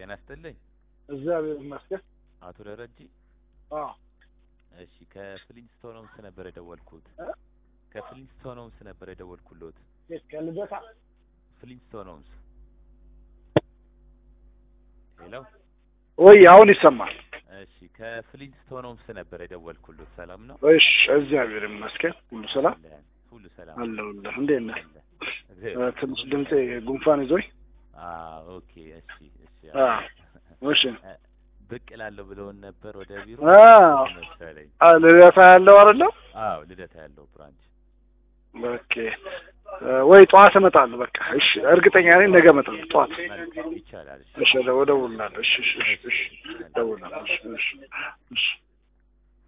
ጤና ይስጥልኝ እግዚአብሔር ይመስገን። አቶ ደረጀ። አዎ እሺ ከፍሊንስቶን ሆምስ ነበር የደወልኩት። እ? ከፍሊንስቶን ሆምስ ነበር የደወልኩሎት። የት ከልደታ? ፍሊንስቶን ሆምስ። ሄሎ። ወይ አሁን ይሰማል። እሺ ከፍሊንስቶን ሆምስ ነበር የደወልኩሎት። ሰላም ነው? እሺ እግዚአብሔር ይመስገን። ሁሉ ሰላም አለን። ሁሉ ሰላም አለሁልህ። እንዴት ነህ? አለ። እ፣ እግዚአብሔር ትንሽ ድምጼ ጉንፋን ይዞኝ። አዎ ኦኬ። እሺ እሺ። አ እሺ እ፣ ብቅ እላለሁ ብለውን ነበር ወደ ቢሮ አዎ። መሰለኝ። አ ልደታ ያለው አይደለም? አዎ ልደታ ያለው ብራንች። ኦኬ እ፣ ወይ ጠዋት እመጣለሁ። በቃ እሺ፣ እርግጠኛ ነኝ ነገ እመጣለሁ ጠዋት። መልካም ይቻላል። እሺ እሺ፣ እደውልልሃለሁ። እሺ፣ እሺ፣ እሺ፣ እሺ፣ እደውልልሃለሁ። እሺ፣ እሺ፣ እሺ